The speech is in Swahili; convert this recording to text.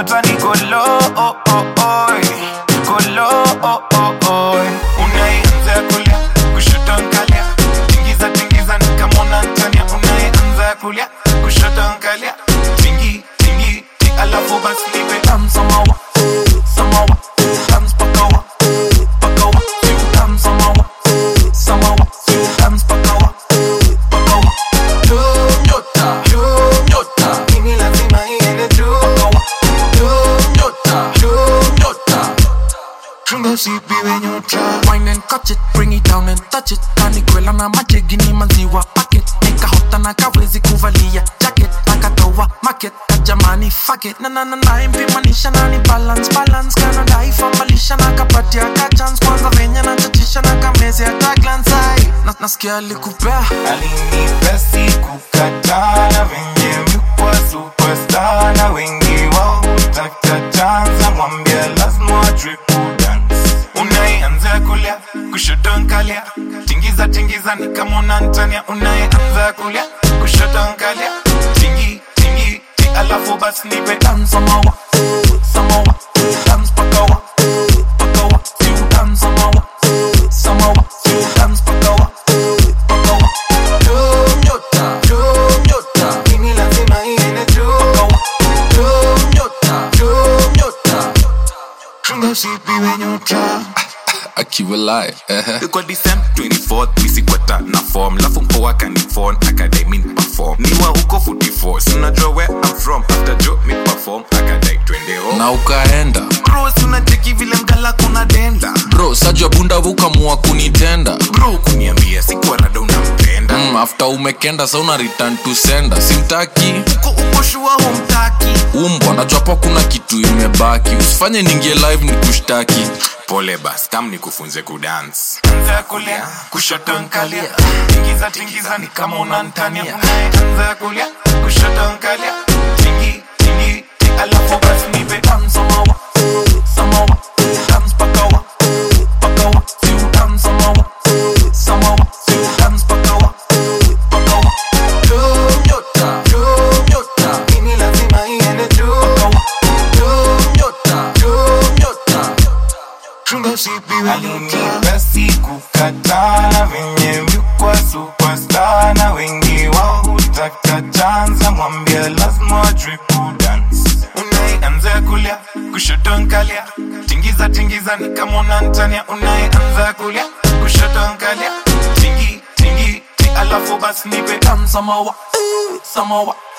mtoto nikolo oh, oh, oh. kolo oh, oh, oh. unayeanza kulia kushoto nkalia tingiza tingiza nikamona ntania unayeanza kulia kushoto nkalia tingi tingi ti alafu basi nipe tam samawa samawa tams pakawa pakawa tam samawa samawa tams pakawa pakawa nyota nyota mimi lazima iende juu pakawa nyota nyota chunga sipiwe nyota Wine and catch it, bring it down and touch it. Kanikwela na majegi ni maziwa packet. Nikahota na kawezi kuvalia jacket. Akatoa market kajamani fuck it. Na na na na impimanisha na ni balance balance. Kana dai fambalisha na kapatia ka chance. Kwanza venye na chachisha na kameze hata glance eye. Na nasikia alikupea. alinipea sikukataa na venye mikuwa superstar na wengi wao hutaka chanza mwambia lazima wajue kudance unayeanza kulia kushoto nkalia tingiza tingiza ni kama unantania unayeanza kulia kushoto nkalia tingi tingi ti alafu basi nipe tam samawa samawa tams pakawa pakawa siu tam samawa samawa siu tams pakawa pakawa nyota nyota mimi lazima iende juu pakawa nyota nyota chunga usipiwe nyota akiwa live kwa December 24th misikwata na form lafu mpoa kanifon akadai min perform niwa huko 44 sinajua where I'm from after jo mi perform akadai twende home na ukaenda bro si unacheki vile mgala kuna denda bro sajua bunda ukamua kunitenda bro kuniambia sikuwa rada unampenda mm, after umekenda sa una return to sender simtaki uko uko shua humtaki umbwa najwapo kuna kitu imebaki usifanye ningie live ni kushtaki pole bas kam nikufunze kudance anza kulia kushoto nkalia tingiza tingiza ni kama unantania anza kulia kushoto nkalia tingi tingi ti alafu basi nipe tam samawa samawa tams pakawa pakawa siu tam samawa samawa siu tams pakawa pakawa nyota nyota mimi lazima iende juu pakawa nyota nyota chunga usipiwe alinipa sikukataa na venye mlikuwa superstar na wengi wao hutaka chanza mwambia lazima wajue kudance unayeanza kulia kushoto nkalia tingiza tingiza ni kama unantania unayeanza kulia kushoto nkalia tingi tingi ti alafu basi nipe tam samawa samawa